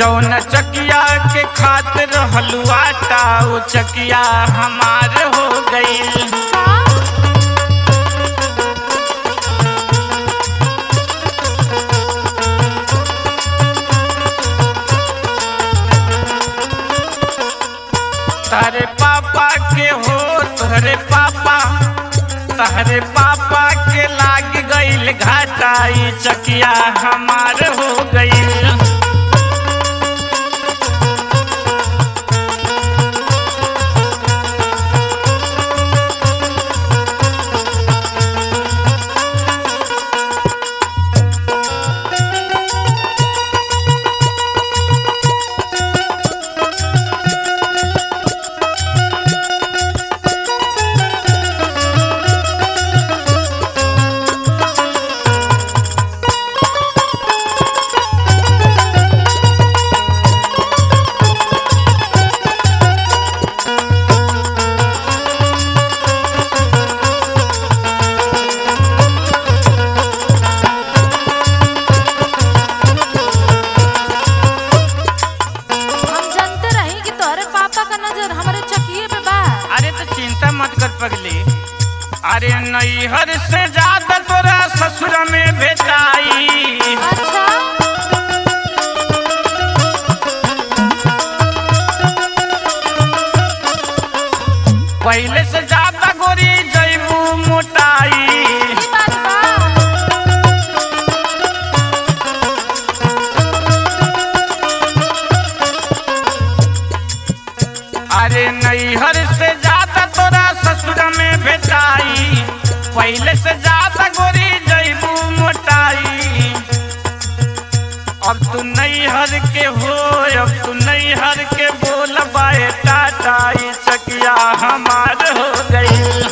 जौन चकिया के खातिर हलुआटा उ चकिया हमार हो गईल का तारे पापा के हो तोहरे पापा तहरे पापा के लाग गईल घाटा ई चकिया हमार हो गईल हम जानते रही कि तोहरे पापा का नजर हमारे चकिए पे बा अरे तो चिंता मत कर पगली अरे नैहर से ज्यादा तोरा ससुर में भेटाई अच्छा पहले से ज्यादा गोरी जैबू मोटाई ई बात बा अरे नैहर से ज्यादा तोरा ससुर में भेटाई पहले से ज्यादा गोरी जैबू मोटाई अब तू नैहर के हो अब तू नैहर के बोल बाए टाटा ई चकिया हमार हो गई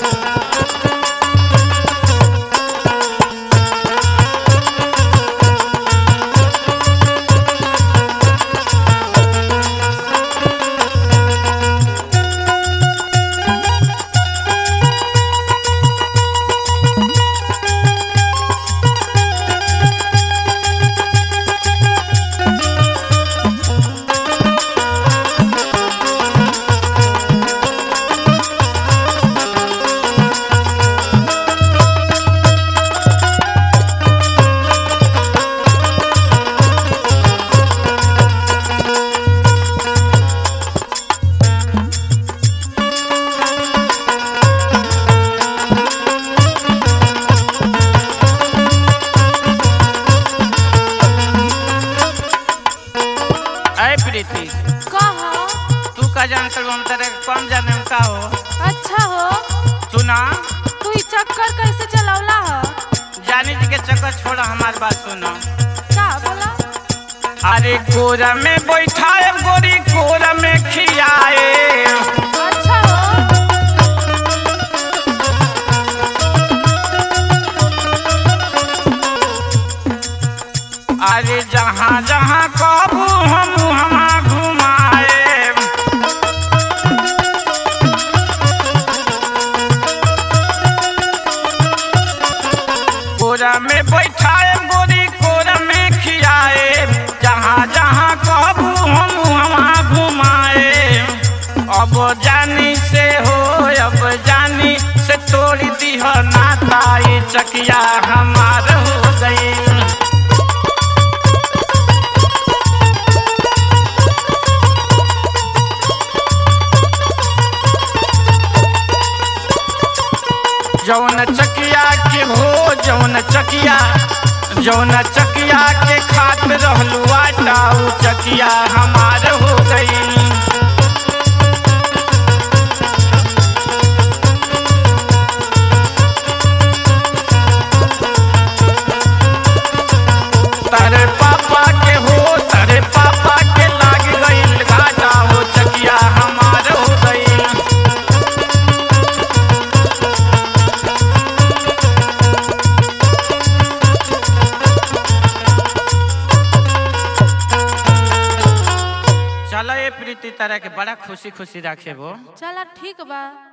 अय प्रीति कहा तू का जानत हो हम तेरे कम जाने में का हो अच्छा हो सुना तू ई चक्कर कैसे चलौला ह जानी जी के चक्कर छोड़ा हमार बात सुनो का बोला अरे कोरा में बैठाए गोरी कोरा में खियाए अच्छा हो अरे जहाँ जहाँ कहबू हम वहाँ घुमाए कोरा में बैठाए गोरी कोरा में खियाए जहाँ जहाँ कहबू हम वहाँ घुमाए अब जानी से हो अब जानी से तोड़ दीह नाता ई चकिया हमार हो गई जौन चकिया के हो जौन चकिया जौन चकिया के खात रहलू आटा उ चकिया हमार हो गई तारे पापा के हो तारे पापा के लाग गईल घाटा हो चकिया हमार हो गई चलो ये प्रीति तरह के बड़ा खुशी खुशी रखे वो चला ठीक बा